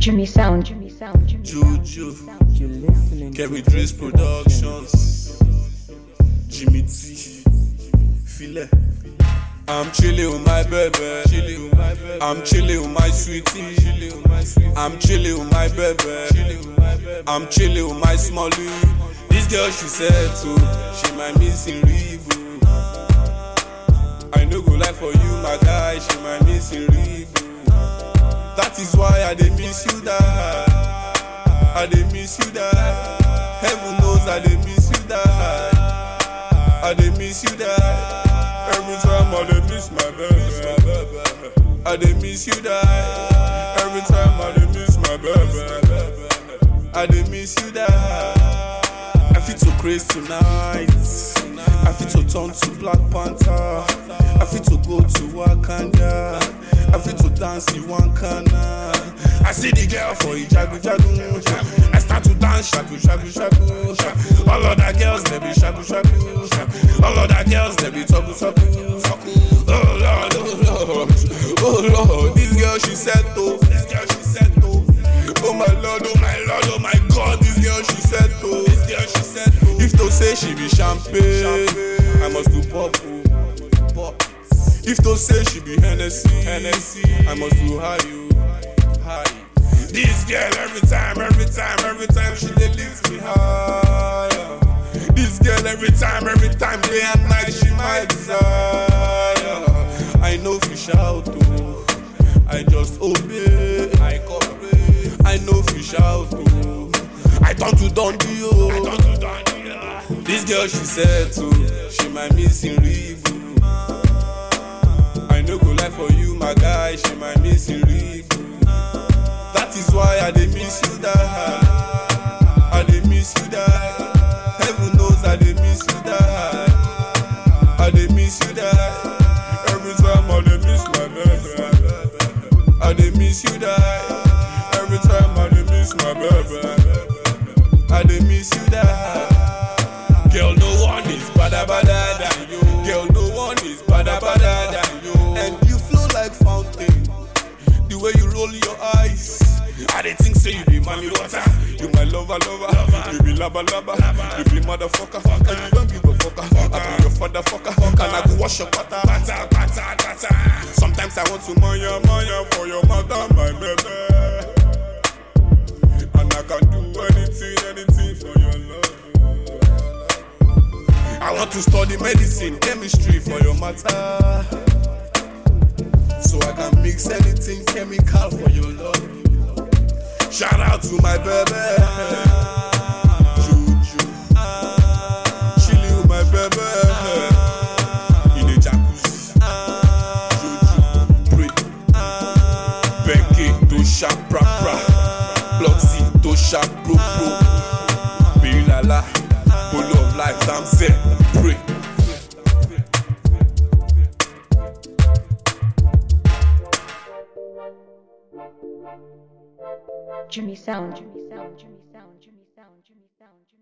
Jimmy Sound, Jimmy Sound, Jimmy Sound. Juju, You listening Kerry to Drizz Productions, Jimmy T, File. I'm chilling with my baby, chilling with my baby. I'm chilling with my sweetie, chilling with my sweetie. I'm chilling with my baby, chilling with my baby. I'm chilling with my smallie. This girl she said to, she my missing Reebok. I no go lie for you, my guy, she my missing Reebok. That is why I dey miss you die. I dey miss you die. Heaven knows I dey miss you die. I dey miss you die. Every time I dey miss my baby. I dey miss you die. Every time I dey miss my baby. I dey miss you die. I fit to craze tonight. I fit to turn to Black Panther. I fit to go to Wakanda. I fit to dance in Wakanda. I see the girl for Ijagu Jagu. I start to dance shaku shaku shaku. shaku. All of the girls they be shaku shaku. shaku. All of the girls they be taku taku. taku. Oh Lord, oh Lord, oh Lord. This girl she said to. This girl she said to. Oh my Lord, oh my Lord, oh my God. This girl she said to. This girl she said to. If to say she be champagne, I must do pop. oh, pop. If to say she be Hennessy, Hennessy, I must do high you, high. This girl every time, every time, every time she dey lift me higher. This girl every time, every time, day and night she my desire. I know fi shout oh, I just obey. I cooperate. I know fi shout oh, I turn to Dundee oh. I turn to Dundee. oh. This girl she said to, she my missing Reebok. I no go lie for you, my guy, she my missing Reebok. That is why I dey miss you die. I dey miss you die. Heaven knows I dey miss you die. I dey miss you die. Every time I dey miss my baby. I dey miss you die. Every time I dey miss my baby. I dey miss you die. Girl, no one is bada bada than you. Girl, no one is bada bada than you. And you flow like fountain. The way you roll your eyes. I dey think say you be mommy water. You my lover, lover. You be laba laba. You be motherfucker. And you don't give a fucker. I be your father fucker. And I go wash your pata. Pata, pata, pata. Sometimes I want to maya, maya for your mother, my baby. And I can do anything, anything for your love. I want to study medicine, chemistry for your matter. So I can mix anything chemical for your love. Shout out to my baby. Juju. Chilling with my baby. In the jacuzzi. Juju. Pray. Becky. Dosha. Pra pra. Bloxy. Dosha. Pro pro. Bilala. Full of life. Sam said. Pray. Jimmy Sound, Jimmy Sound, Jimmy Sound, Jimmy Sound, Jimmy Sound, Jimmy